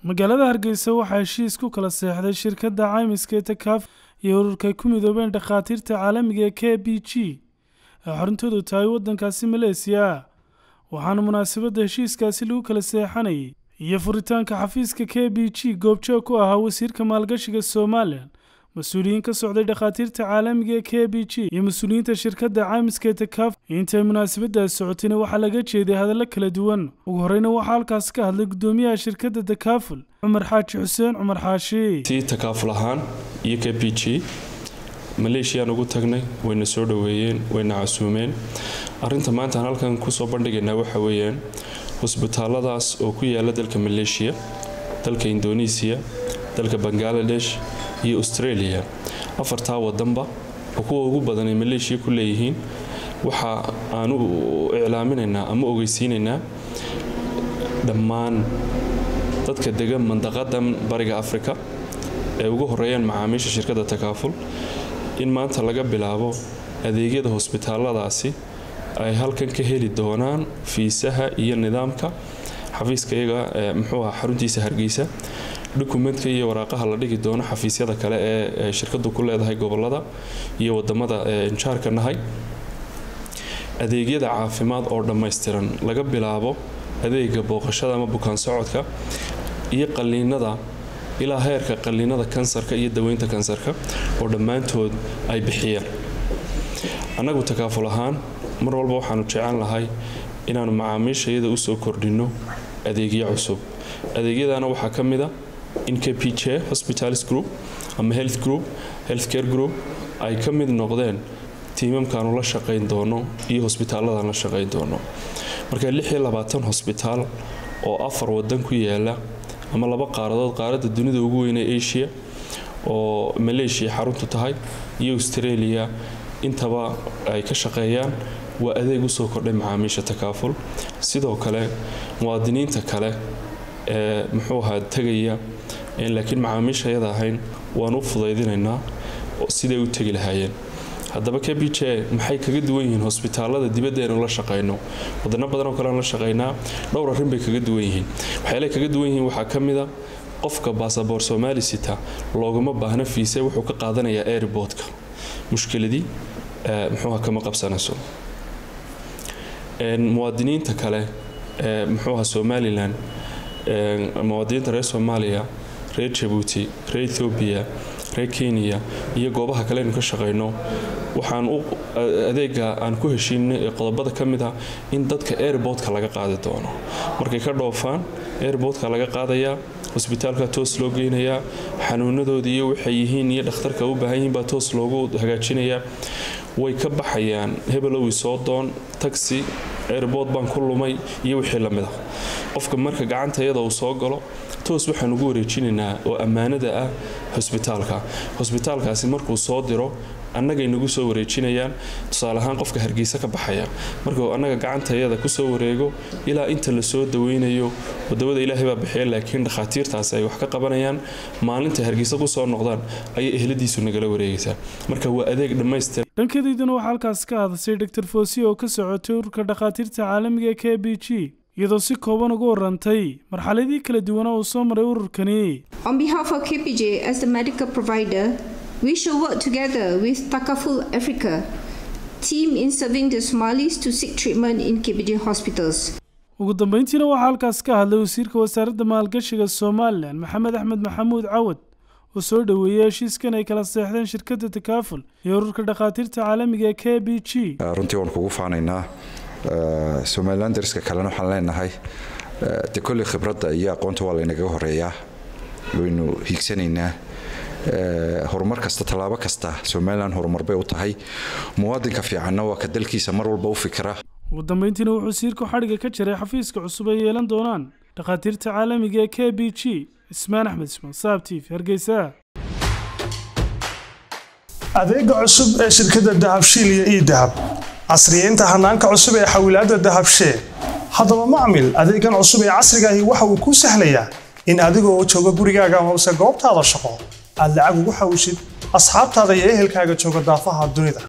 magaalada hargeysa waxaa heshiis ku kala seexday shirkadda caymiska ee takaaf iyo ururka ku midoobeen dhakhaatiirta caalamiga ee k b g ee xaruntoodu tahay waddankaasi maleesiya waxaana munaasabadda heshiiskaasi lagu kala seexanayay iyo furitaanka xafiiska k b g goobjoog ku ahaa wasiirka maalgashiga somalilan mas-uuliyiin ka socday dhakhaatiirta caalamiga ee k b g iyo mas-uuliyiinta shirkadda caymiska ee takaaf intay munaasabadaas socotayna waxaa laga jeeday hadallo kala duwan ugu horreyna waxaa halkaas ka hadlay guddoomiyaha shirkadda takaaful cumar xaaji xuseen cumar xaashi tii takaaful ahaan iyo k b g maleeshiyaan ugu tagnay wayna soo dhoweeyeen wayna casuumeen arinta maanta aan halkan kusoo bandhigaynaa waxa weeyaan hosbitaaladaas oo ku yaala dalka maleeshiya dalka indonesiya dalka bangaladesh iyo australia afartaa wadanba oo kuwa ugu badan ay maleeshiya ku leeyihiin waxa aan u iclaaminaynaa ama ogeysiinaynaa dhammaan dadka degan mandaqadan bariga afrika ee ugu horeeyaan macaamiisha shirkadda takaaful in maanta laga bilaabo adeegyada hosbitaaladaasi ay halkan ka heli doonaan fiisaha iyo nidaamka xafiiska iyaga muxuu aha xaruntiisa hargeysa dokumentka iyo waraaqaha la dhigi doono xafiisyada kale ee shirkadu ku leedahay gobolada iyo wadamada injaarka nahay adeegyada caafimaad oo dhammaystiran laga bilaabo adeega booqashada ama bukaan socodka iyo qaliinada ilaa heerka qaliinada kansarka iyo daweynta kansarka oo dhammaantood ay bixiyaan annagu takaaful ahaan mar walba waxaanu jecel lahay inaanu macaamiisha iyada usoo kordhinno adeegyo cusub adeegyadana waxaa ka mid a in k p j hospitalis group ama health group healthcare group ay ka mid noqdeen tiimamkaanu la shaqayn doono iyo hosbitaaladan la shaqayn doono marka hosbitaal oo afar wadan ku yaala ama laba qaaradood qaaradda dunida ugu weyn ee asia oo maleeshiya xaruntu tahay iyo australia intaba ay ka shaqeeyaan waa adeeg usoo kordhay macaamiisha takaaful sidoo kale muwaadiniinta kale ee muxuu ahaa tegaya laakiin macaamiisha ayada ahayn waan u fudaydinaynaa siday u tegi lahaayeen haddaba k b j maxay kaga duwan yihiin hosbitaalada dibadda aynu la shaqayno wadano badanoo kale aan la shaqaynaa dhowr arrin bay kaga duwan yihiin waxyaalahay kaga duwan yihiin waxaa ka mid a qofka baasaboor soomaali sita loogama baahna fiise wuxuu ka qaadanayaa airboodka mushkiladii muxuuha kama qabsanayso muwaadiniinta kale ee muxuuha somalilan muwaadiniinta reer soomaaliya reer jabuuti reer ethoobiya reer kenya iyo goobaha kale aynu ka shaqayno waxaan adeega aan ku heshiinay ee qodobada ka mid ah in dadka airboodka laga qaadi doono markay ka dhoofaan airboodka laga qaadayaa hosbitaalka toos loo geynayaa xanuunadooda iyo waxay yihiin iyo dhakhtarka u baahan yihiin baa toos loogu hagaajinayaa way ka baxayaan hebelowi soo doon taxi airbood baan ku lumay iyo wixii lamid ah qofka marka gacanta iyada uu soo galo toos waxaan ugu wareejinaynaa oo ammaanada ah hosbitaalka hosbitaalkaasi markuu soo diro annagay nagu soo wareejinayaan tusaale ahaan qofka hargeysa ka baxaya markuu annaga gacantayada kusoo wareego ilaa inta lasoo daweynayo wadawada ilaahay baa bixiya laakiin dhakhaatiirtaasi ay wax ka qabanayaan maalinta hargeysa kusoo noqdaan ayay ehladiisu nagala wareegaysaa marka waa adeeg dhammaystir dhankadeyduna waxaa halkaas ka hadasay dr fosi oo ka socotay ururka dhakhaatiirta caalamiga ee k b g iyadoo si kooban uga warantay marxaladii kala duwana uu soo maray ururkani On behalf of KPJ as the medical provider, we shall work together with Takaful Africa team in serving the Somalis to seek treatment in KPJ hospitals. ugu dambeyntiina waxaa halkaas ka hadlay wasiirka wasaaradda maalgashiga somalilan maxamed axmed maxamuud cawad oo soo dhoweeyey heshiiskan ay kala seexdeen shirkadda takaaful iyo ururka dhakhaatiirta caalamiga ee k b g runtii waan kugu faanaynaa somalilan dariska kalena waxaan leenahay de kolley khibradda iyo aqoonta waa laynaga horeeyaa waynu hiigsanaynaa horumar kasta tallaabo kasta somalilan horumar bay u tahay muwaadinka fiicanna waa ka dalkiisa mar walba u fikira ugu dambeyntiina wuxuu wasiirku xadhiga ka jiray xafiiska cusub ay yeelan doonaan dhakhaatiirta caalamiga ee k b g ismaan axmed ismaan saab t v hargeysa adeega cusub ee shirkadda dahabshiil iyo ii dahab casriyeynta hanaanka cusub ee xawilaadda dahabshee haddaba macmil adeegan cusub ee casriga ahi waxa uu kuu sahlayaa in adigoo jooga gurigaaga amase goobtaada shaqo aad lacag ugu xawishid asxaabtaada iyo ehelkaaga jooga daafaha dunida